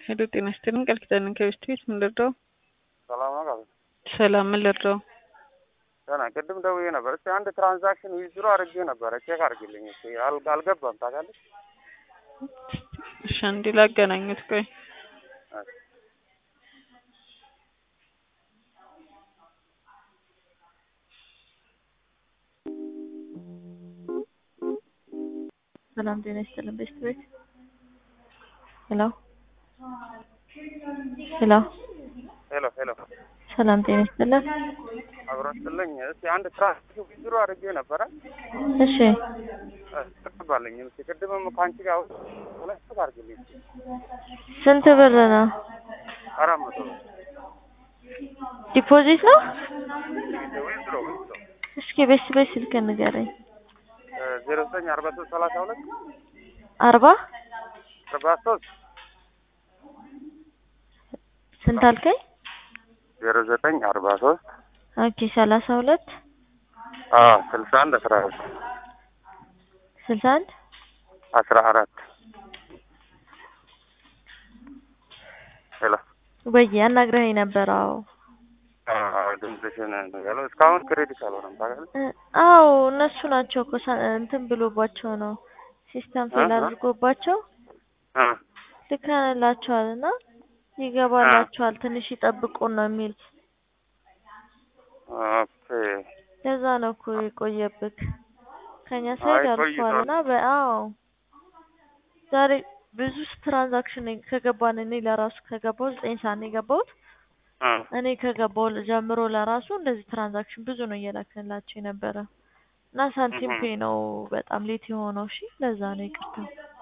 ሄሎ ጤና ይስጥልኝ ቃል ኪዳንን ከቤስት ቤት ምን ልርዳው? ሰላም ነው ቃል ሰላም ምን ልርዳው? ደህና ቅድም ደውዬ ነበር። እስኪ አንድ ትራንዛክሽን ዊዝድሮ አድርጌ ነበረ ቼክ አድርግልኝ እስኪ አል- አልገባም ታውቃለች። እሺ አንዴ ላገናኙት ቆይ ሰላም ጤና ይስጥልን ቤስት ቤት ሄሎ ሄሎ ሄሎ ሄሎ ሰላም ጤና ይስጥልን አብረስልኝ እስኪ አንድ ትራንዛክሽን ዊዝድሮ አድርጌ ነበረ እሺ ተቀባለኝ እስኪ ቅድምም ከአንቺ ጋር ሁለት ቼክ አድርግልኝ እስኪ ስንት ብር ነው አራት መቶ ብር ዲፖዚት ነው ዊዝድሮ ዊዝድሮ እስኪ ቤስት ቤት ስልክ ንገረኝ ዜሮ ዘጠኝ አርባ ሶስት ሰላሳ ሁለት አርባ አርባ ሶስት ስንት አልከኝ ዜሮ ዘጠኝ አርባ ሶስት ኦኬ ሰላሳ ሁለት ስልሳ አንድ አስራ አራት ስልሳ አንድ አስራ አራት ሄሎ ወይ አናግረኸኝ ነበር አዎ ድምፅሽን ያለው እስካሁን ክሬዲት አልሆነም ታውቃለህ። እ- አዎ እነሱ ናቸው እኮ ሳ- እንትን ብሎባቸው ነው ሲስተም ፌል እ- እ? አድርጎባቸው እ ልከንላቸዋል እና ይገባላቸዋል ትንሽ ይጠብቁን ነው የሚል ኦኬ ለዛ ነው እኮ የቆየብክ ከኛ ሳይድ አይ አልፏል ቆይቷል። እና በአዎ ዛሬ ብዙ ትራንዛክሽን ከገባን እኔ ለራሱ ከገባው ዘጠኝ ሰዓት ነው የገባሁት እ እኔ ከገባው ጀምሮ ለራሱ እንደዚህ ትራንዛክሽን ብዙ ነው እየላክንላቸው የነበረ እና ሳንቲም እህ። ፔ ነው በጣም ሌት የሆነው እሺ ለዛ ነው ይቅርታ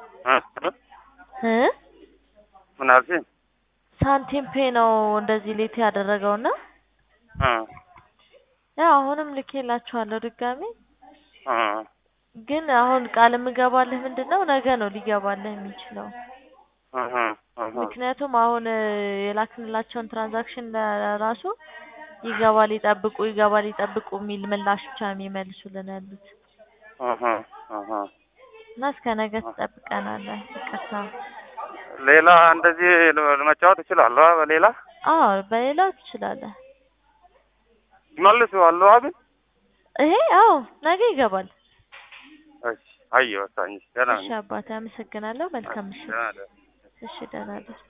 እ እ ምን አልሽኝ? ሳንቲም ፔ ነው እንደዚህ ሌት ያደረገው እና እ ያው አሁንም ልኬላችኋለሁ ድጋሜ እ ግን አሁን ቃል የምገባልህ ምንድን ነው ነገ ነው ሊገባልህ የሚችለው እህ እህ ምክንያቱም አሁን እ የላክንላቸውን ትራንዛክሽን ለራሱ ይገባል ይጠብቁ ይገባል ይጠብቁ የሚል ምላሽ ብቻ ነው የሚመልሱልን ያሉት እህ እህ እና እስከ ነገ ትጠብቀናለህ ይቅርታ ሌላ እንደዚህ መጫወት እችላለሁ። አ- በሌላ አዎ በሌላው ትችላለህ መልሰዋለሁ ግን ይሄ አዎ ነገ ይገባል እሺ አየሁ ወሳኝ ደህና እሺ ነኝ። አባቴ አመሰግናለሁ መልካም ምሽት ደህና ደህና እሺ ደህና ደር